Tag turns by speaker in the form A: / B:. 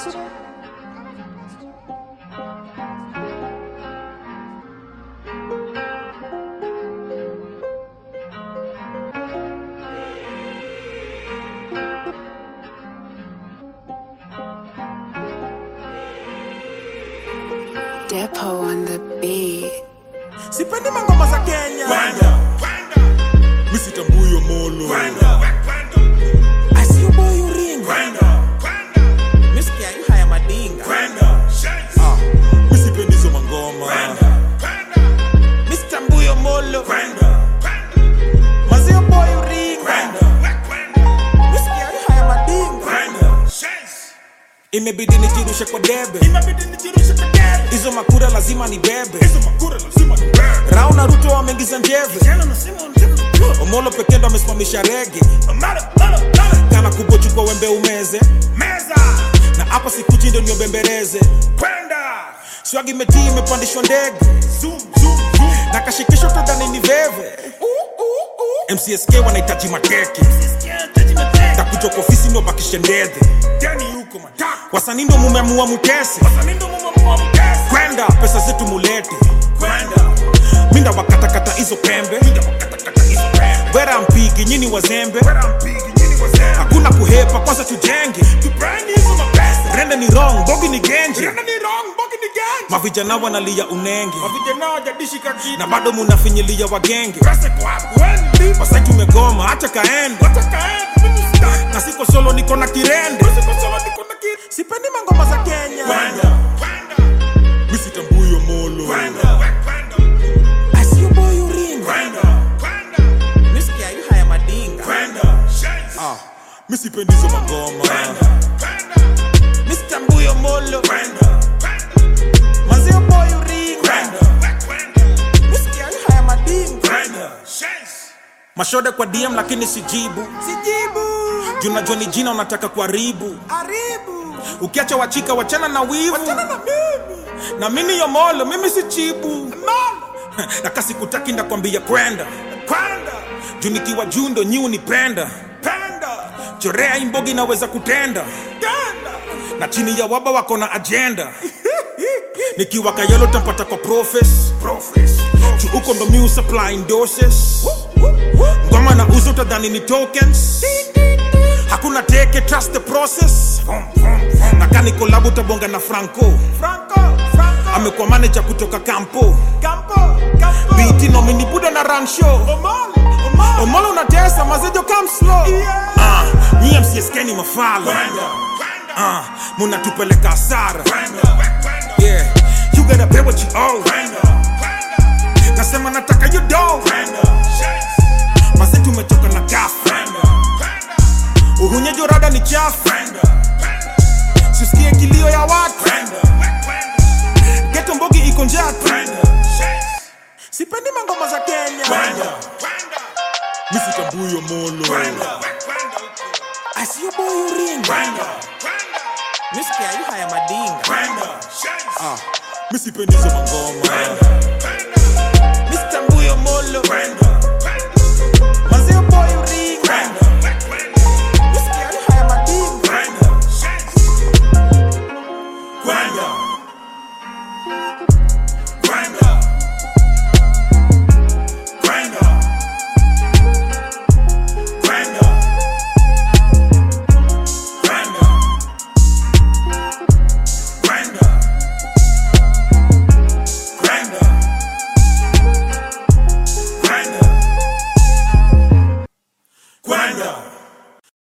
A: Depot on the beat.
B: sipendi mangoma za kenya
C: misitambuyo molo
B: asiuboyuringa miskia yu haya madinga
C: misipendizo mangoma
B: misitambuyo molo mazio boyuringa miskia yu haya madinga imebidi nijirushe kwa debe hizo makura lazima ni bebe rao na ruto wameingiza njeve omolo pekee ndo amesimamisha rege kana kubochukwa wembe umeze na hapa sikuchi ndo niobembereze swagi metii imepandishwa ndege na kashikisho tadhani ni veve mcsk wanahitaji mateke takuja kwa ofisi ndo bakishe ndedhe wasanii ndo mumeamua mutese kwenda pesa zetu mulete minda wakatakata hizo pembe wera mpigi nyini wazembe hakuna kuhepa kwanza tujenge rende ni wrong bogi ni genje mavijana wanalia unenge na bado munafinyilia wagenge wasai tumegoma hacha kaende na siko solo niko na kirende sipendi mangoma za kenya
C: misitambuyo molo
B: asiuboyuringa miskia yu haya madinga
C: misipendizo mangoma
B: mistambuyo molo mazio boyuringa miskia yu haya madinga mashode kwa dm lakini sijibu sijibu junajua ni jina unataka kuharibu haribu ukiacha wachika wachana na wivu wachana na mimi na mimi yomolo mimi si chibu na kasi kutaki ndakwambia kwenda kwenda juu nikiwa juu ndo nyi unipenda penda chorea imbogi naweza kutenda tenda na chini ya waba wako na ajenda nikiwa kayelo tampata kwa profes juu huko ndo miu supplying doses ngoma na uzo utadhani ni tokens hakuna teke trust the process na kani kolabu utabonga na franco amekuwa manager kutoka kampo biti nomini buda na run show omolo unatesa mazejo come slow Ah, nyie msieskeni mafala Ah, munatupeleka hasara yeah you gotta pay what you owe nasema nataka you do maze tumetoka na gafu uhunyejo rada ni chafu sisikie kilio ya watu geto mbogi iko njatu sipendi mangoma za kenya
C: misitambuyo molo
B: asiyoboyuringa miskia yu haya madinga
C: misipendizo mangoma
B: mistambuyo molo mazio boyuringa miskia yu haya madinga